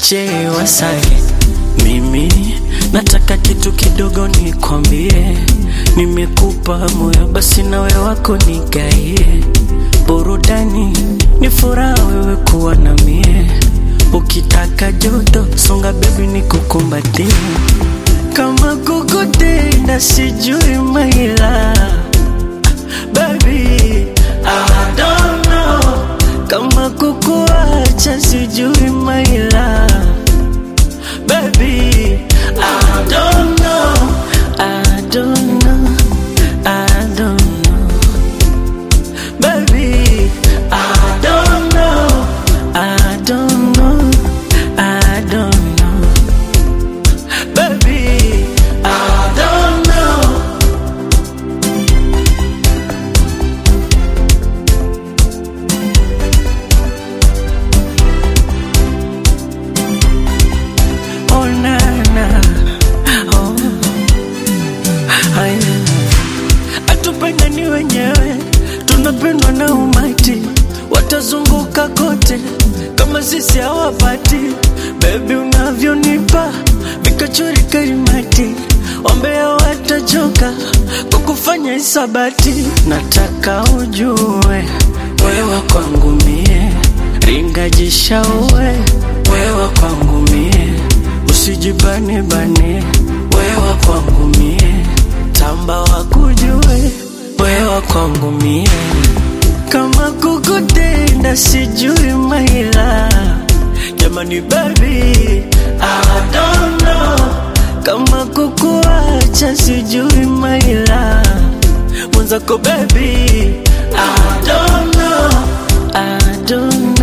DJ Wasake, mimi nataka kitu kidogo nikwambie, nimekupa moyo basi nawe wako nigaie, burudani ni furaha wewe kuwa na mie, ukitaka joto songa bebi nikukumbatie, kama kukutenda sijui maila baby I don't know kama kukuacha sijui maila baby I don't know I don't know I don't know baby I don't know I don't know I don't know baby I don't know Oh na na oh haya atupendani wenyewe tunapendwa na umati watazunguka kote kama sisi hawapati bebi unavyonipa vikachori karimati wambea watachoka kwa kufanya isabati nataka ujue wewa kwangu mie ringajishaue wewa kwangu mie usijibane bane wewa kwangu mie tamba wakujue wewa kwangu mie kama kukutenda sijui maila jamani baby I don't know kama kukuacha sijui maila mwenzako baby I don't know I don't